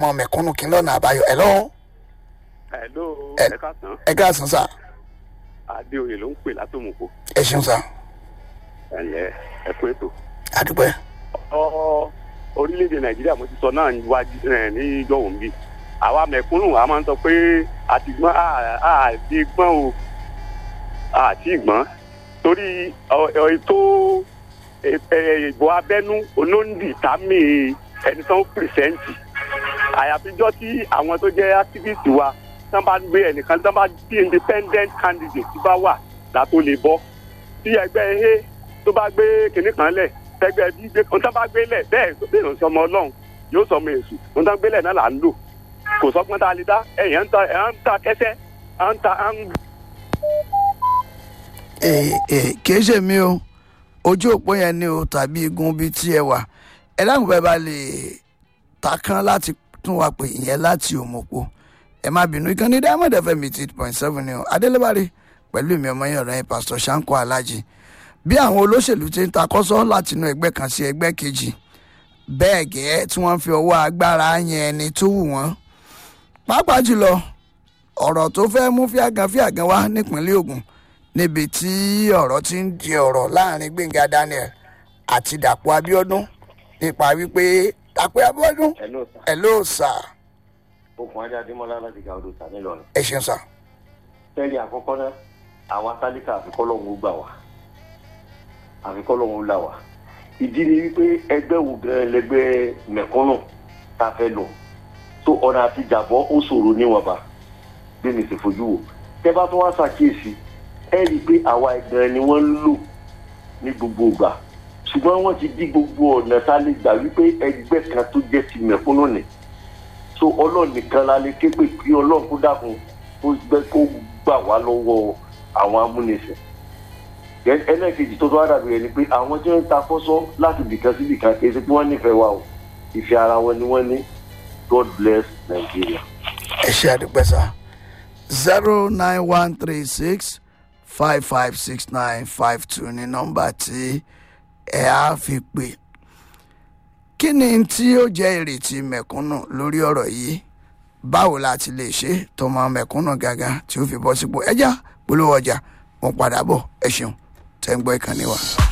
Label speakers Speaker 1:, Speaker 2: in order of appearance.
Speaker 1: ọmọ mẹ̀kúnnù kí n lọ́nà àbáyọ ẹ̀ lọ́wọ́
Speaker 2: Hello,
Speaker 1: Ẹ-
Speaker 2: ẹ káàsán.
Speaker 1: ẹ káàsán sà
Speaker 2: Adéoyè ló ń pè látòmùkò.
Speaker 1: ẹ ṣeun sà
Speaker 2: Ẹ̀lẹ́ ẹ kú ètò.
Speaker 1: àdúpẹ́
Speaker 2: Ọ orílẹ̀-èdè Nàìjíríà mo ti sọ náà níwájú ẹ̀ ní ìjọ̀wọ̀n bí. Àwa mẹ̀kúnnù a máa ń sọ pé àti gbọ́n àti gbọ́n o àti gbọ́n torí ọ- ọ- ètò ẹ- ẹ- ìbò abẹ́nú olóńdì tàmí ẹni tó ń pìrìsẹ́ǹtì. Àyàfijọ́ tí àwọn tó jẹ́ activist wa tán bá gbé ẹnìkan tán bá bí independent candidate bá wà látó lè bọ́ tí ẹgbẹ́ ehe tó bá gbé kinní kan lẹ̀ tẹgbẹ́ bí gbé ohun tán bá gbé lẹ̀ bẹ́ẹ̀ tó bẹ́ẹ̀ ló ń sọmọ ọlọ́run yóò sọmọ èṣù ohun tán gbé lẹ̀ náà là ń lò kò sọ́gbọ́n tá a lè dá ẹ̀yàn ń ta ẹ̀ ń ta kẹsẹ́ ẹ̀ ń ta ẹ̀ ń
Speaker 1: ee ee kìí ṣe mi o ojú òpó yẹn ni o tàbí igun bíi tí ẹ wà ẹ dáhùn bẹ́ẹ̀ bá lè takán láti tún wa pè ìyẹn láti òmòpó ẹ má bínú ìkànnì diamond fm eight point seven ni o adélébárí pẹ̀lú ìmì ọmọ yẹn ọ̀rẹ́ yẹn pásítọ̀ sanko alhaji bí àwọn olóṣèlú ti ń takọ́sọ́ láti inú ẹgbẹ́ kan sí ẹgbẹ́ kejì bẹ́ẹ̀ gẹ́ tí wọ́n fi ọwọ́ agbára yẹn ẹni tó wù wọ́n pàápàá jùlọ ọ̀rọ̀ tó fẹ́ mú fíàgàn fíàgàn wá nípínlẹ̀ Ògùn níbi tí ọ̀rọ̀ ti ń di ọ̀rọ̀ láàrin Gbẹ̀ngà Daniel àti Dàpọ̀ Abíọ́dún nípa wípé Dàpọ̀ Abíọ́dún
Speaker 3: Hello sir.
Speaker 1: ẹ̀ ló sà
Speaker 3: okùn ajá adémọlá láti ga odò tà nílọrin.
Speaker 1: ẹ̀ ṣeun sà
Speaker 3: fẹ́ẹ̀rì àkọ́kọ́ náà àwọn atálíkà àfikọ́ lọ́hún ó gbà wá àfikọ́ lọ́hún ó là wá. ìdí ni wípé ẹgbẹ́ wo gan lẹgbẹ́ mẹ̀kúnnù tá a fẹ́ lò tó ọ̀nà àti jàbọ́ ó ṣòro níwọ̀nba bí mi sì fojú wò. tẹ́ bá tún wá ṣàkíyèsí ẹ rí i pé àwa gan ni wọ́n ń lò ní gbogbo ìgbà ṣùgbọ́n wọ́n ti dí gbogbo ọ̀nà tá a lè gbà wípé ẹgbẹ́ kan tó jẹ́ ti mẹ̀kúnnù nì so ọlọ́run nìkan la lè ké pè kí ọlọ́run kó dákun kó gbẹ kó gbà wá lọ́wọ́ àwọn amúnisìn Then ẹlẹ́ẹ̀kejì tó tó wá dàbí rẹ̀ ni pé àwọn tí wọ́n ń ta fọ́sọ́ láti bìkan sí bìkan kì í ṣe pé wọ́n nífẹ̀ẹ́ wa o ìfẹ́ ara wọn ni wọ́n ní God bless Nigeria.
Speaker 1: ẹ ṣe àdúpẹ́ sà zero nine one three six five five six nine five two ní nọ́mbà tí ẹ á fi pè kí ni tí ó jẹ́ ìrètí mẹ̀kúnnù lórí ọ̀rọ̀ yìí báwo la ti lè ṣe tọmọ mẹ̀kúnnù gàgà tí ó fi bọ́ sípò ẹjá polówó ọjà mo padà bọ̀ ẹ ṣeun tẹ́ ń gbọ́ ìkànnì wa.